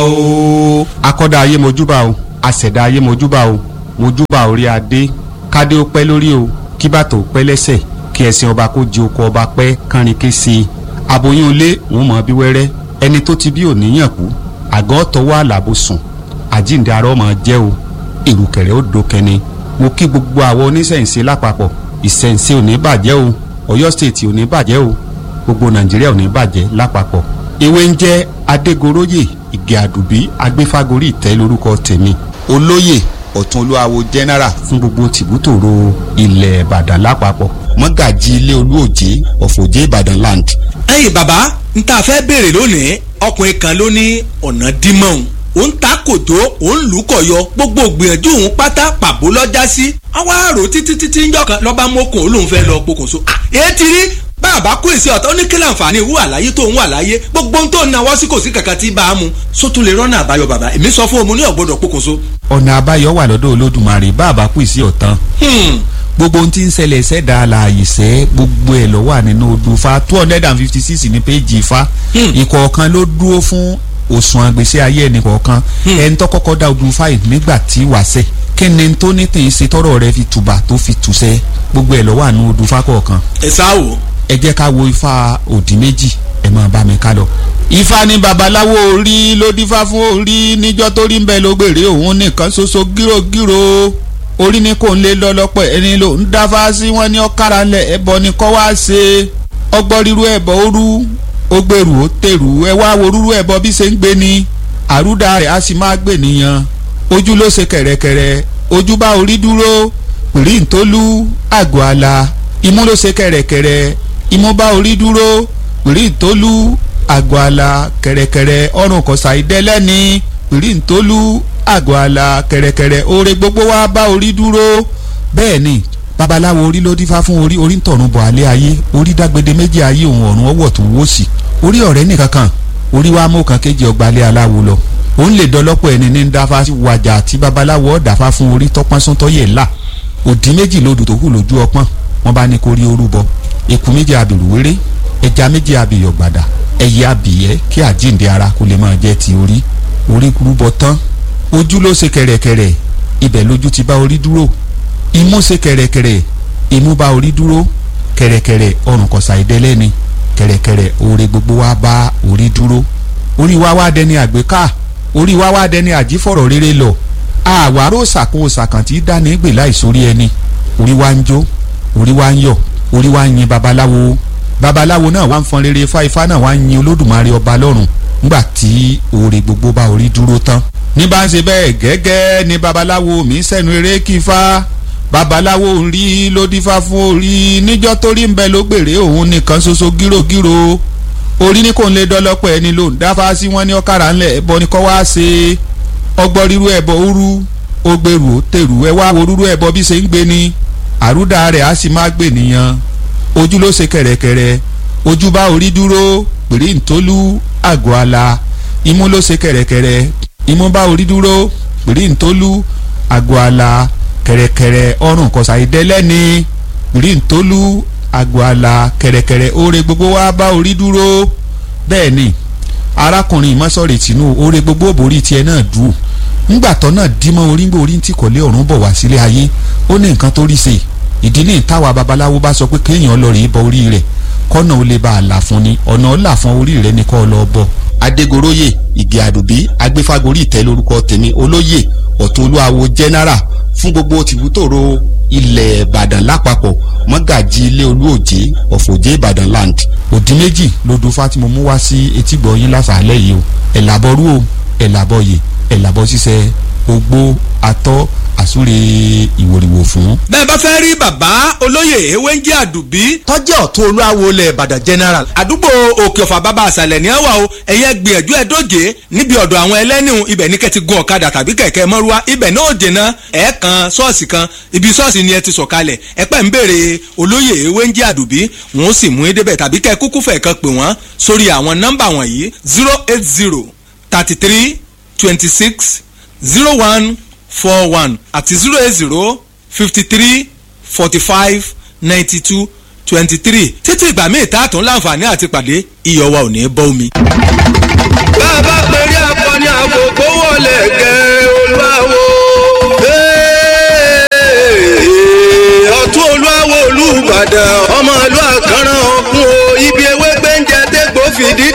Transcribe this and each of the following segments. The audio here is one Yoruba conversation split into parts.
o. akọ́dá ayé mojúbà o àṣẹ̀dá ayé mojúbà o mojúbà orí adé kádé ó pẹ́ lórí o kí bàtò ó pẹ́ lẹ́sẹ̀ kí ẹṣin ọba kó jí oko ọba pẹ́ kánrin ké sí i aboyún ilé wọn mọ̀ bí wẹ́rẹ́ ẹni tó ti bí òníyàn kú àgọ́ tọwọ́ àlàbò sùn àjíǹde arọ́ mọ̀ jẹ́ o ìrùkẹ̀rẹ̀ ó dókẹ́ni mo kí gbogbo àwọn oníṣẹ̀ǹṣe lápapọ̀ ìṣẹ̀ǹṣe ò ní bàjẹ́ o Ọ̀yọ́ stéètì ò ní bàjẹ́ o gbogbo Nàìjíríà ò ní bàjẹ́ lápapọ̀ ewé ń jẹ́ Adégoróyè Ìgè Àdùbí Agbéfágorí ìtẹ́ lórúkọ tèmi olóyè ọ̀tún olúwawo general fún gbogbo tìbútòrò ilẹ̀ Ìbàdàn lápapọ̀ mọ́gàjì ilé olúòjé ọ̀fọ̀jẹ́ Ìbàdàn land. ẹ̀yin bàbá n ta fẹ́ béèrè lónìí ọkùnrin kan ló ní ọ̀nà dímọ̀ọ́n ó ń ta kòtó ó ń lù ú kọ̀yọ gbogbo gbìyànjú òun pátá pàbó lọ́jà sí àwa àrò títí títí ń jọkàn lọ́ba mọ́kùn olóhùn fẹ́ lọ pokùnso èyí ti rí bàbá kó èsì ọ̀tọ̀ ní kílà àǹfààní ìwú àlàyé tó ń wà láyé gbogbo ohun tó ń nawọ́ sí kò sí kankan tí bá a mú sótú lè rọ́nà àbáyọ bàbá èmi sọ fún omi ní ọ̀gbọ́dọ̀ pokùnso. ọ̀nà àbáyọ wà lọ́dọ̀ Olódùmarè bàbá kù sí ọ̀tán gbogbo ohun tí ń ṣẹlẹ̀ ṣẹ̀dá àlàyé ṣẹ́ gbogbo ẹ̀ ló wà nínú odù fa two hundred and fifty six ní péjì fa ìkọ̀ọ̀kan ló dúró fún òṣùwọ̀n àgbèsè ayé ẹnì kọ̀ọ̀kan ẹni tó kọ́kọ́ dá odù fa yìí nígbà tí wàṣẹ kí ni tó ní tèyí ṣe tọrọ rẹ fi tùbà tó fi tùṣẹ gbogbo ẹ̀ ló wà nínú odù fa kọ̀ọ̀kan. ẹ sáà wò. ẹ jẹ́ ká wo ifá òdì méjì ẹ máa bá mi ká lọ. ifá ní babaláwo orí ló dífá fún orí níjọ́ tó rí ń bẹ ló gbèrè òun nìkan ṣoṣo gírògírò orí ní kò ń lé lọ́lọ́pọ̀ ẹni ló ń dáfá sí wọn ní ọ̀kára lẹ̀ ẹbọ ni kọ́ wá ṣe ọgbọ́n ríru ẹbọ òru ó gbèrú ó tèrú ẹ wá wo rúrú ẹbọ bí ṣe ń gbé ni àrúdà rẹ̀ á sì máa gbè nìyàn ojú ló ṣe kẹ̀rẹ̀kẹ̀rẹ̀ ojú bá orí dúró pìrí ntólú àgọ́ àlà imú ló ṣe kẹ̀rẹ̀kẹ̀rẹ̀ imú bá orí dúró pìrí ntólú àgọ́ àlà kẹ̀rẹ̀kẹ̀rẹ̀ ọrùn kọ̀sà ìdẹ́lẹ́ni pìrí ntólú àgọ́ àlà kẹ̀rẹ̀kẹ̀rẹ̀ oore gbogbo wa bá orí dúró bẹ́ẹ̀ ni babaláwo orí ló dífá fún orí orí ń tọ̀run bọ̀ alẹ́ ayé orí dágbede méjì ayé òun ọ̀run ọwọ́ tó wó sí orí ọ̀rẹ́ nìkan kan orí wa mú kan kéje ọgbà alẹ́ aláwo lọ òun lè dọlọ́pọ̀ ẹni ní dáfá wàjà àti babaláwo ọ̀dàfá fún orí tọ́pọ́n sún tọ́yẹ̀ ńlá òdì méjì lodò tó kù lójú ọpọ́n wọn bá ní kó rí orúbọ eku méjì abìrù wéré ẹja méjì abìyọ̀ gbàdà ẹyẹ abìyẹ́ kí àjíǹde ara kó lè máa jẹ́ ti orí orí rúbọ tán ojú ló ṣe kẹ̀rẹ̀kẹ̀rẹ̀ ibẹ̀ lójú ti bá orí dúró imú ṣe kẹ̀rẹ̀kẹ̀rẹ̀ imú bá orí dúró kẹ̀rẹ̀kẹ̀rẹ̀ ọrùn kọ̀sà ìdẹ́lẹ́ni kẹ̀rẹ̀kẹ̀rẹ̀ oore gbogbo wa bá orí dúró orí wa wá dẹni àgbéká orí wa wá dẹni àjífọ̀rọ̀ rere lọ àwárò ṣàkóso ṣàkàntì dání gbè láìsórí ẹni orí wa ń jó orí wa ń yọ̀ orí wa ń yin babaláwo babaláwo náà wá ń fọn rere ifá ifá náà wá ń yin olódùmarè ọba lọ́run nígbà tí oore gbogbo bá orí dúró tán ní bá ń ṣe bẹ́ẹ̀ gẹ́gẹ́ ni babaláwo mi sẹ́nu eré kífá babaláwo ń rí ló dífá fún orí níjọ́ tó rí ń bẹ ló gbèrè òun nìkan ṣoṣo gírògírò orí ní kò ń lé dọ́lọ́pọ̀ ẹni ló ń dáfá sí wọn ní ọ̀kàrà ńlẹ̀ ẹbọ ni kọ́ wá ṣe ọgbọ́n rírú ẹbọ òru ó gbèrú ó tèrú ẹ wá wo rúrú ẹbọ bí ṣe ń gbé ni àrúdà rẹ̀ á sì máa gbè nìyàn ojú ló ṣe kẹ̀rẹ̀kẹ̀rẹ̀ ojú bá orí dúró pèrè ntólú àgọ́ àlà imú ló ṣe kẹ̀rẹ̀kẹ̀rẹ̀ imú bá orí dúró pèrè ntólú àgọ́ àlà kẹ̀rẹ̀kẹ̀rẹ̀ ọrùn kọ̀sà ìdẹ́lẹ́ni pèrè ntólú àgọ́ àlà kẹ̀rẹ̀kẹ̀rẹ̀ oore gbogbo wa bá orí dúró bẹ́ẹ̀ ni arákùnrin ìmọ̀sọ̀rẹ̀ tìǹú oore gbogbo òbórí tiẹ̀ náà dùn ńgbà tó náà dímọ̀ orí ńgbà orí tí kò lé ọ̀run bọ̀ wá sílé ayé ó ní nǹkan tó rí ṣe ìdí ní ìtawà babaláwo bá sọ pé kéèyàn lọ rèé bọ orí rẹ̀ kọ́nà ó lè bá a là fún ni ọ̀nà ó là fún orí rẹ̀ ní kọ́ ọ lọ bọ̀. Adégoróyè Ìgè Àdùbí Agbéfágorí ìtẹ́ lórúkọ tèmi olóyè ọ̀tún olúwawo general fún gbogbo tìbútòrò ilẹ̀ Ìbàdàn lápapọ̀ mọ́gàjì ilé olúòjé ọ̀fọ̀jẹ́ Ìbàdàn land. òdì méjì lodò Fátìmọ̀ mú wá sí etígbọ̀ yín lásàálẹ̀ yìí o ẹ̀làbọ̀rú o ẹ̀làbọ̀yè ẹ̀làbọ̀ ṣiṣẹ́ ogbó atọ́ àsúre ìwòrìwò fún. bẹ́ẹ̀ bá fẹ́ rí bàbá olóyè ewéńjẹ́ àdùbí tọ́jú ọ̀tún olúwawo ilẹ̀ ìbàdàn general àdúgbò òkè ọ̀fà bàbá àṣàlẹ̀ ní àwà o ẹ̀yẹ gbìyànjú ẹ̀ dóje níbi ọ̀dọ̀ àwọn ẹlẹ́nìhùn ibẹ̀ ní kẹ́ti gun ọ̀kadà tàbí kẹ̀kẹ́ mọ́rúwá ibẹ̀ náà dènà ẹ̀ kan ṣọ́ọ̀ṣì kan ibi ṣọ́ọ̀ṣì ni ẹ ti sọ̀kalẹ̀ ẹ pẹ́ ń béèrè olóyè ewéńjẹ́ àdùbí wọn ó sì mú ẹ débẹ̀ tàbí kẹ́ kúkú fẹ̀ kan pè wọ́n sórí àwọn nọ́mbà wọ̀nyí zero eight zero thirty three twenty six zero one four one àti zero eight zero fifty three forty five ninety two twenty three títí ìgbà míì tá a tún láǹfààní àti pàdé iyọ̀ wa ò ní bọ́ omi. bá a bá pèrè akọni àgbo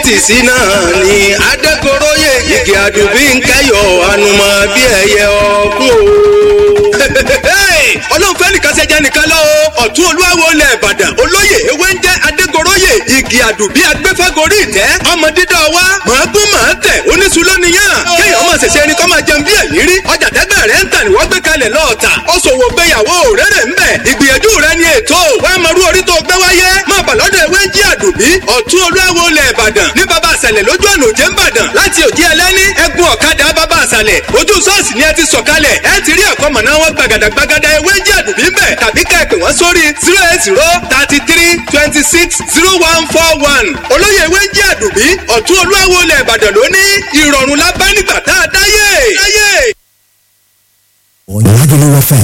tìsí náà ni adégoróyè igi àdùbí ń kẹyọ ànùmọ̀ bí ẹyẹ ọ̀kún o ọlọ́run fẹ́ nìkan ṣẹjẹ nìkan lọ o ọ̀tún olúwawo lẹ̀ ìbàdàn olóyè ewé ń jẹ́ adégoróyè igi àdùbí agbẹ́fẹ́gorí ìtẹ́ ọmọ dídá wa màágún màá tẹ̀ oníṣu lónìyàn kéèyàn máa ṣẹ̀ṣẹ̀ ẹni kọ́ máa jẹun bí ẹ̀yìn rí ọjà tẹ́gbẹ́ rẹ̀ ń tà ní wọ́n gbé kalẹ̀ lọ́ọ̀tà ó ṣòwò gbéyàwó rere ń bẹ̀ ìgbìyànjú rẹ̀ ni ètò wà á mọ̀rú orí tó gbé wáyé máa bà lọ́dọ̀ ewé ń jí àdùbí ọ̀tún olúwawo lẹ̀ ìbàdàn ní baba àṣàlẹ̀ lójú ọ̀nà òjé ńbàdàn láti òjì ẹlẹ́ni ẹ̀gún ọ̀kadà baba àṣàlẹ̀ ojú ṣọ́ọ̀ṣì ni ẹ ti sọ̀kalẹ̀ ẹ ti rí àkọ́mọ̀ná wọn gbàgàdàgbàgàdà ewé ń jí àdùbí ń bẹ̀ tàbí ká ẹ pè wọ́n sórí zero eight zero thirty three twenty six zero one four one olóyè ewé ń jí àdùbí ọ̀tún olúwawo lẹ̀ ìbàdàn lónìí ìrọ̀rùn la bá nígbà tá a dáyé. dáyé. Lagelu FM